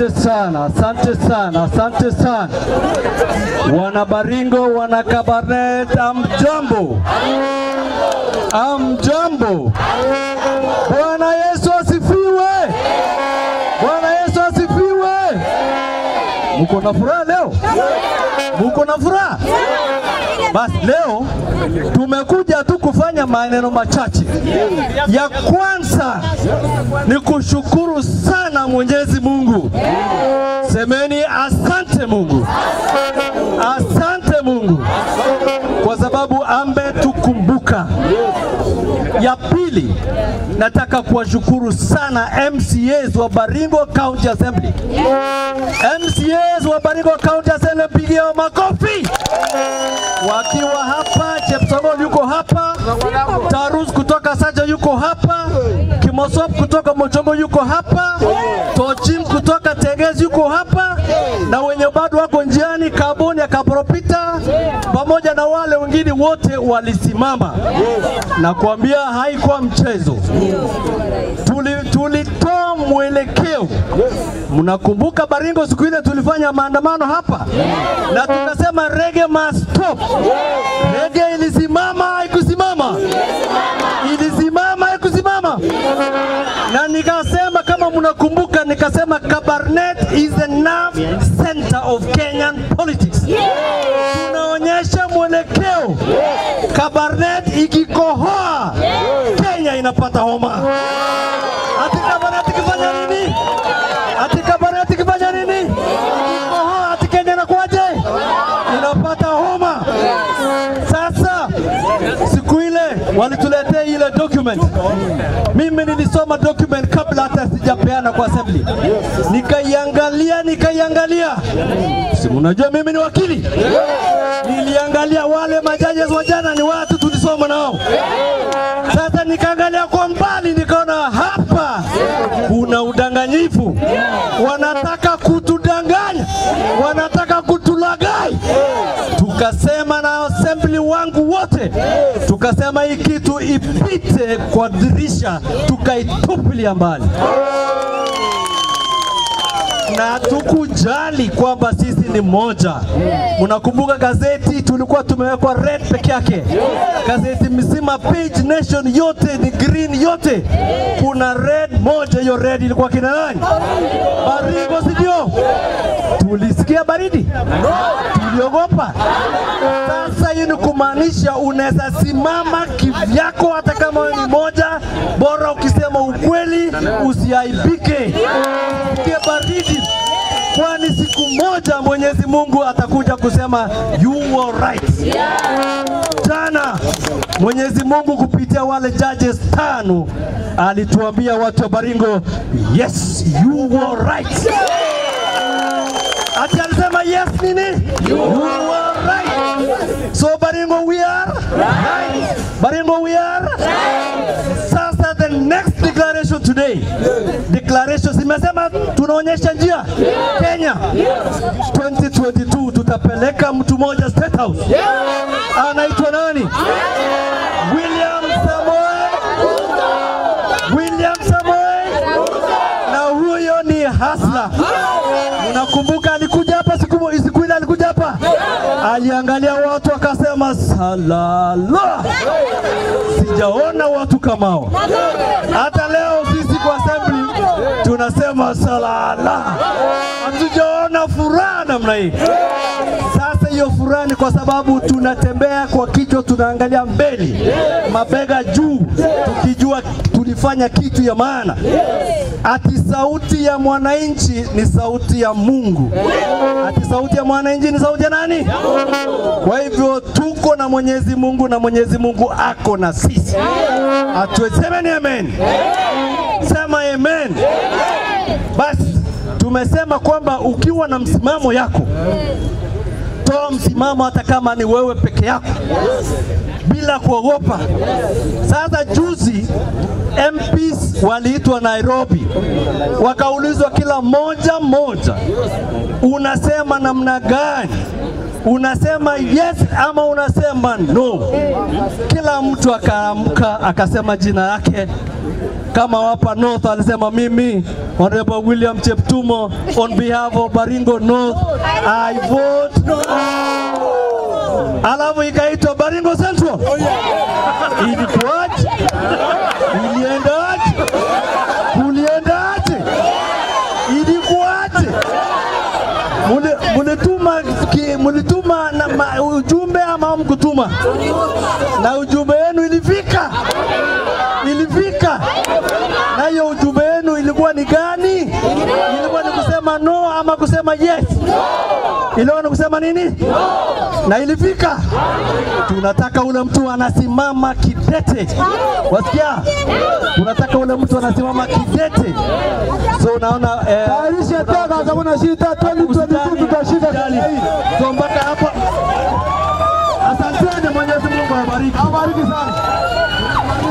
Asante sana, asante sana, asante sana wana Baringo, wana Kabarnet, amjambo, amjambo. Bwana Yesu asifiwe, Bwana Yesu asifiwe. Muko na furaha leo? Muko na furaha? Basi leo tumekuja tu kufanya maneno machache. Ya kwanza ni kushukuru sana Mwenyezi Mungu. Semeni asante Mungu, asante Mungu kwa sababu ametukumbuka. Ya pili, nataka kuwashukuru sana MCAs wa Baringo County Assembly. MCAs wa Baringo County Assembly, pigia makofi wakiwa hapa. Chepsongol yuko hapa, Tarus kutoka Saja yuko hapa, Kimosop kutoka Mochongo yuko hapa, Tochim kutoka Tegezi yuko hapa, na wenye bado wako njiani Kaboni ya Kapropita, pamoja na wale wengine wote walisimama na kuambia haikuwa mchezo. Tuli- Tulitoa mwelekeo. Mnakumbuka Baringo siku ile tulifanya maandamano hapa na tukasema rege must stop. Rege ilisimama haikusimama, ilisimama haikusimama, na nikasema kama mnakumbuka, nikasema Kabarnet is the nerve center of Kenyan politics. Tunaonyesha mwelekeo. Kabarnet ikikohoa, Kenya inapata homa. Ati Kabarnet ikifanya nini? Ati Kabarnet ikifanya nini? Ikikohoa, ati Kenya inakuwaje? Inapata homa. Sasa siku ile walituletea ile document, mimi nilisoma document kabla hata sijapeana kwa assembly, nikaiangalia nikaiangalia, si unajua mimi ni wakili, niliangalia wale majaji wa jana ni watu tulisoma nao. Sasa nikaangalia kwa mbali, nikaona hapa kuna udanganyifu, wanataka kutudanganya, wanataka kutulagai. Tukasema na assembly wangu wote, tukasema hii kitu ipite kwa dirisha, tukaitupilia mbali na tukujali kwamba sisi ni moja. Mnakumbuka gazeti tulikuwa tumewekwa red peke yake, gazeti mzima page nation yote ni green yote, kuna red moja. Hiyo red ilikuwa kina nani? Baringo, si ndio? Tulisikia baridi, tuliogopa. Sasa hii ni kumaanisha unaweza simama kivyako, hata kama wewe ni moja, bora ukisema ukweli, usiaibike, usikie baridi kwani siku moja Mwenyezi Mungu atakuja kusema you were right. Jana Mwenyezi Mungu kupitia wale judges tano alituambia watu wa Baringo, yes you were right. Ati alisema yes nini? You were right. So Baringo we are right. Baringo we are Sasa the next declaration today, declaration zimesema tunaonyesha njia Kenya 2022 tutapeleka mtu mmoja State House. Anaitwa nani? William Samoei William Samoei, na huyo ni hasla. Unakumbuka alikuja hapa siku siku ile alikuja hapa, aliangalia watu akasema salala, sijaona watu kamao. Hata leo sisi kwa assembly tunasema salala, hatujaona furaha namna hii. Sasa hiyo furaha ni kwa sababu tunatembea kwa kichwa, tunaangalia mbele, mabega juu, tukijua tulifanya kitu ya maana. Ati sauti ya mwananchi ni sauti ya Mungu. Ati sauti ya mwananchi ni sauti ya nani? Kwa hivyo tuko na Mwenyezi Mungu na Mwenyezi Mungu ako na sisi. Atusemeni amen. Sema amen. Basi tumesema kwamba ukiwa na msimamo yako toa msimamo hata kama ni wewe peke yako bila kuogopa. Sasa juzi MPs waliitwa Nairobi, wakaulizwa kila mmoja mmoja, unasema namna gani unasema yes ama unasema no. Kila mtu akaamka akasema jina yake. Kama wapa North alisema mimi Honorable William Cheptumo on behalf of Baringo North I vote no. Alafu ikaitwa Baringo Central. Ilikuwaje? Iliendaje? Kuliendaje? Ilikuwaje? Muli- Mulituma ki- mulituma na ma, ujumbe ama mkutuma? Na ujumbe wenu ilifika, ilifika. Na hiyo ujumbe wenu ilikuwa ni gani? Ilikuwa ni kusema no ama kusema yes? Ilikuwa ni kusema nini? Na ilifika. Tunataka ule mtu anasimama kidete, wasikia? Tunataka ule mtu anasimama kidete. So unaona eh, Tayarisha tena kama una shida 2022 tutashinda Usijali. Kenya hii. So mpaka hapo, asanteni. Mwenyezi Mungu awabariki. Abariki sana.